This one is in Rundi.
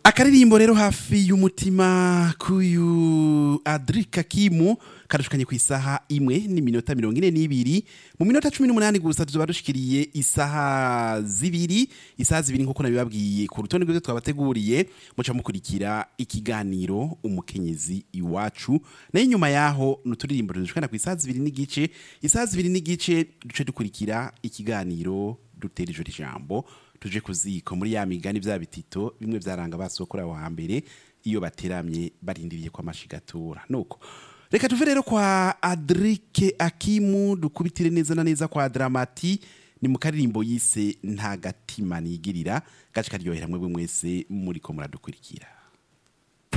akaririmbo rero hafi y'umutima k'uyu adrika kimu kadushukanye ku isaha imwe n'iminota mirongo ine n'ibiri mu minota cumi n'umunani gusa tuzoba dushikiriye isaha zibiri isaha zibiri nk'uko nabibabwiye ku rutonde rw'ivyo twabateguriye muca mukurikira ikiganiro umukenyezi iwacu nayo inyuma yaho ni uturirimbo tudushukana ku isaha zibiri n'igice isaha zibiri n'igice duce dukurikira ikiganiro dutera ijoro ijambo tuje ku ziko muri ya migani bya bitito bimwe byaranga basokora aho hambere iyo bateramye barindiriye kwa mashigatura nuko reka tuve rero kwa adrike akimu dukubitire neza na neza kwa dramati ni mu karirimbo yise nta gatima nigirira gace karyohera mwebwe mwese muriko muradukurikira